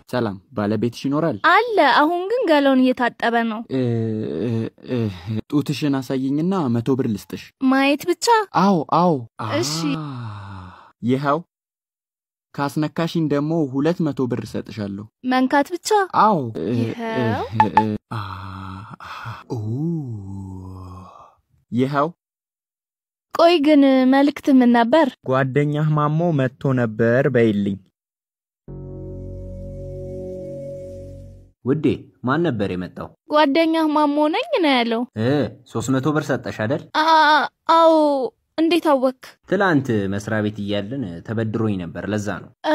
ሰላም፣ ባለቤትሽ ይኖራል? አለ። አሁን ግን ገላውን እየታጠበ ነው። እ፣ እ፣ እ፣ ጡትሽን አሳየኝና መቶ ብር ልስጥሽ። ማየት ብቻ? አዎ አዎ። እሺ። አ፣ ይኸው ካስነካሽኝ ደግሞ ሁለት መቶ ብር እሰጥሻለሁ። መንካት ብቻ? አዎ። እ፣ ይኸው። እ፣ እ፣ አ፣ ኡ፣ ይኸው ቆይ ግን መልእክት ምን ነበር? ጓደኛህ ማሞ መጥቶ ነበር በይልኝ። ውዴ ማን ነበር የመጣው? ጓደኛህ ማሞ ነኝ ነው ያለው። እ ሶስት መቶ ብር ሰጠሽ አይደል? አ- አዎ። እንዴት አወክ? ትላንት መስሪያ ቤት እያለን ተበድሮኝ ነበር፣ ለዛ ነው። እ?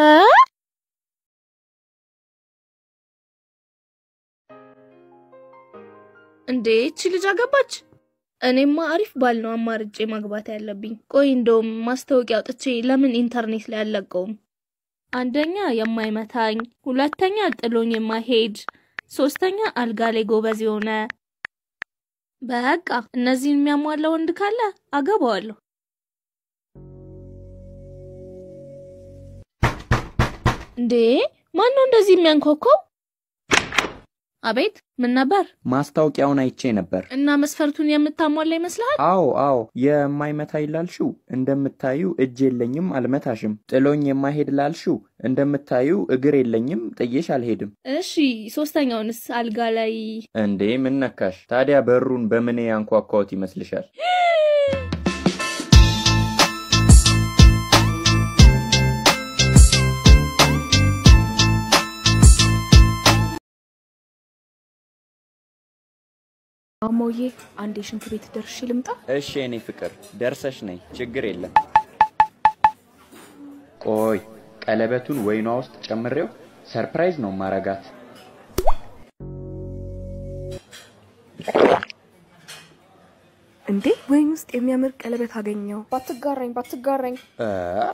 እንዴ እቺ ልጅ አገባች? እኔማ አሪፍ ባል ነው አማርጬ ማግባት ያለብኝ። ቆይ እንደውም ማስታወቂያ አውጥቼ ለምን ኢንተርኔት ላይ አልለቀውም? አንደኛ የማይመታኝ፣ ሁለተኛ ጥሎኝ የማይሄድ፣ ሶስተኛ አልጋ ላይ ጎበዝ የሆነ። በቃ እነዚህን የሚያሟላ ወንድ ካለ አገባዋለሁ። እንዴ ማን ነው እንደዚህ የሚያንኳኳው? አቤት ምን ነበር? ማስታወቂያውን አይቼ ነበር። እና መስፈርቱን የምታሟላ ይመስልሃል? አዎ አዎ፣ የማይመታ ላልሽው እንደምታዩ እጅ የለኝም አልመታሽም። ጥሎኝ የማይሄድ ላልሽው እንደምታዩ እግር የለኝም ጥዬሽ አልሄድም። እሺ ሶስተኛውንስ አልጋ ላይ እንዴ ምን ነካሽ ታዲያ? በሩን በምን ያንኳኳሁት ይመስልሻል? ማሞዬ አንዴ ሽንት ቤት ደርሼ ልምጣ። እሺ የኔ ፍቅር ደርሰሽ ነይ፣ ችግር የለም። ቆይ ቀለበቱን ወይኗ ውስጥ ጨምሬው ሰርፕራይዝ ነው ማረጋት። እንዴ ወይን ውስጥ የሚያምር ቀለበት አገኘው። ባትጋራኝ ባትጋራኝ። እ?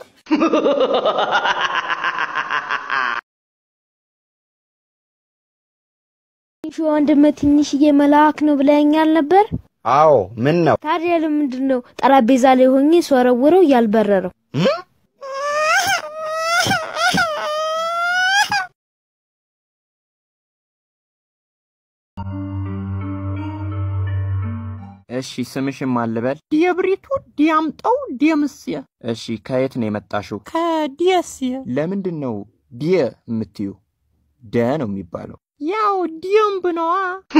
ትንሹ ወንድም ትንሽዬ መልአክ ነው ብለኸኛል ነበር። አዎ ምን ነው? ታዲያ ለምንድን ነው ጠረጴዛ ላይ ሆኜ ስወረውረው ያልበረረው? እሺ ስምሽም አልበል? ዲየብሪቱ ዲያምጠው ዲየምስየ። እሺ ከየት ነው የመጣሽው? ከዲየስየ። ለምንድን ነው ዲየ የምትዩ? ደ ነው የሚባለው። ያው ዲየምብ ነዋ።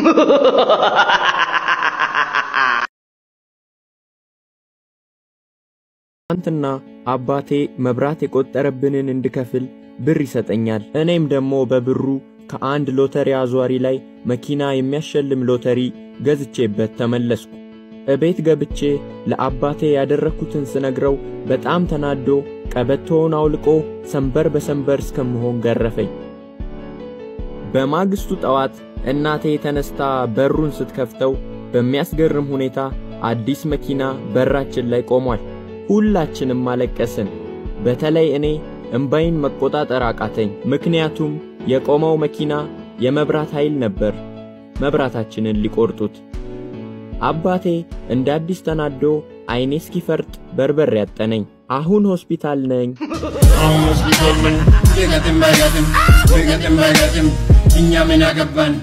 ትናንትና አባቴ መብራት የቆጠረብንን እንድከፍል ብር ይሰጠኛል። እኔም ደግሞ በብሩ ከአንድ ሎተሪ አዟሪ ላይ መኪና የሚያሸልም ሎተሪ ገዝቼበት ተመለስኩ። እቤት ገብቼ ለአባቴ ያደረግኩትን ስነግረው በጣም ተናዶ ቀበቶውን አውልቆ ሰንበር በሰንበር እስከምሆን ገረፈኝ። በማግስቱ ጠዋት እናቴ ተነስታ በሩን ስትከፍተው በሚያስገርም ሁኔታ አዲስ መኪና በራችን ላይ ቆሟል። ሁላችንም አለቀስን። በተለይ እኔ እምባይን መቆጣጠር አቃተኝ። ምክንያቱም የቆመው መኪና የመብራት ኃይል ነበር፣ መብራታችንን ሊቆርጡት። አባቴ እንደ አዲስ ተናዶ አይኔ እስኪፈርጥ በርበር ያጠነኝ። አሁን ሆስፒታል ነኝ። አሁን ሆስፒታል ነኝ። ቢገጥም ባይገጥም ቢገጥም ባይገጥም እኛ ምን አገባን?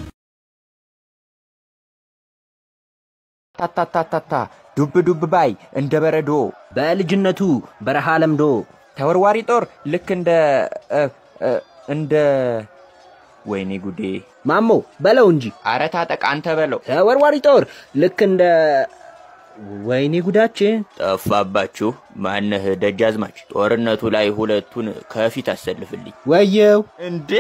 ታታታታታ ዱብ ዱብ ባይ እንደ በረዶ በልጅነቱ በረሃ ለምዶ ተወርዋሪ ጦር ልክ እንደ እ፣ እ፣ እንደ ወይኔ ጉዴ ማሞ በለው እንጂ አረ ታጠቅ አንተ በለው ተወርዋሪ ጦር ልክ እንደ ወይኔ ጉዳችን ጠፋባችሁ ማነህ ደጃዝማች ጦርነቱ ላይ ሁለቱን ከፊት አሰልፍልኝ ወየው እንዴ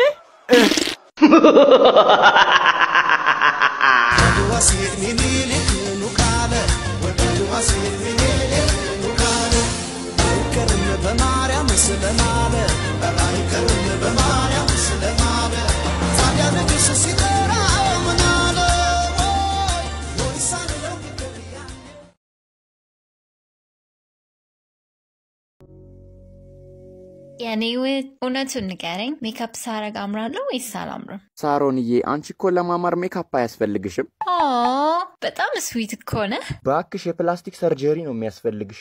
የኔ ውድ እውነቱን ንገረኝ፣ ሜካፕ ሳረግ አምራለሁ ወይስ አላምርም? ሳሮንዬ አንቺ እኮ ለማማር ሜካፕ አያስፈልግሽም ኦ በጣም ስዊት እኮ ነህ። በአክሽ የፕላስቲክ ሰርጀሪ ነው የሚያስፈልግሽ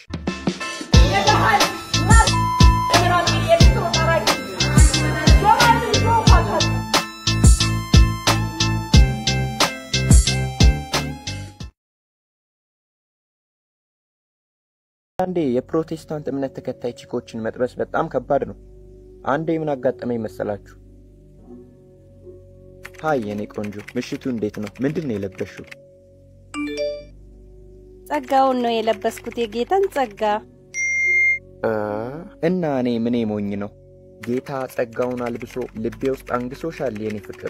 አንዴ የፕሮቴስታንት እምነት ተከታይ ቺኮችን መጥበስ በጣም ከባድ ነው። አንዴ ምን አጋጠመኝ መሰላችሁ? ሃይ የኔ ቆንጆ፣ ምሽቱ እንዴት ነው? ምንድን ነው የለበሽው? ጸጋውን ነው የለበስኩት፣ የጌታን ጸጋ። እ እና እኔ ምኔ ሞኝ ነው? ጌታ ጸጋውን አልብሶ ልቤ ውስጥ አንግሶሻል የኔ ፍቅር።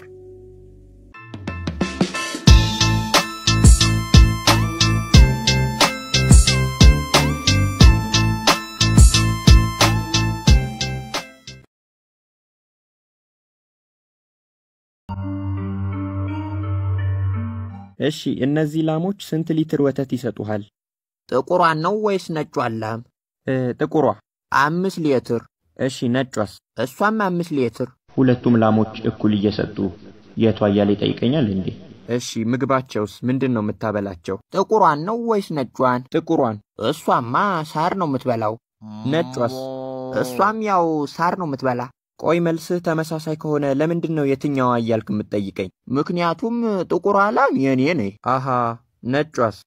እሺ እነዚህ ላሞች ስንት ሊትር ወተት ይሰጡሃል? ጥቁሯን ነው ወይስ ነጯን ላም? እ ጥቁሯ አምስት ሊትር። እሺ ነጯስ? እሷም አምስት ሊትር። ሁለቱም ላሞች እኩል እየሰጡ የቷ እያለ ይጠይቀኛል እንዴ? እሺ ምግባቸውስ ምንድን ነው የምታበላቸው? ጥቁሯን ነው ወይስ ነጯን? ጥቁሯን። እሷማ ሳር ነው የምትበላው። ነጯስ? እሷም ያው ሳር ነው የምትበላ። ቆይ መልስህ ተመሳሳይ ከሆነ ለምንድን ነው የትኛዋ እያልክ የምትጠይቀኝ? ምክንያቱም ጥቁሯ ላም የኔ ነኝ። አሃ ነጯስ?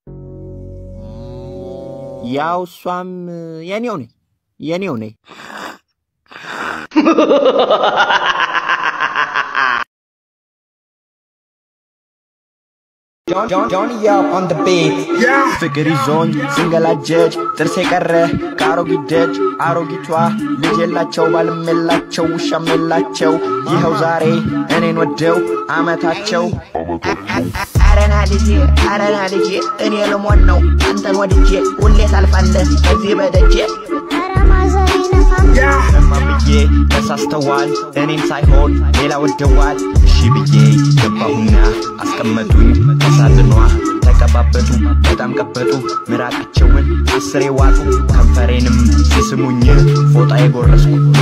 ያው እሷም የኔው ነኝ የኔው ነኝ። ጆንያ ኦን ደ ቤት ፍቅር ይዞኝ ስንገላጀጅ ጥርሴ ቀረ ከአሮጊት ደጅ አሮጊቷ ልጅ የላቸው ባልም የላቸው ውሻም የላቸው ይኸው ዛሬ እኔን ወደው አመታቸው አረና ልጄ አረና ልጄ እኔ ልሞን ነው አንተን ወድጄ ሁሌ ታልፋለህ በዚህ በደጄ እማምዬ ተሳስተዋል እኔን ሳይሆን ሌላ ወደዋል እሺ ብዬ ገባሁና አስቀመጡኝ ተሳዝኗ ተቀባበጡ በጣም ቀበጡ ምራቃቸውን አስሬ ዋጡ ከንፈሬንም ሲስሙኝ ፎጣ የጎረስኩ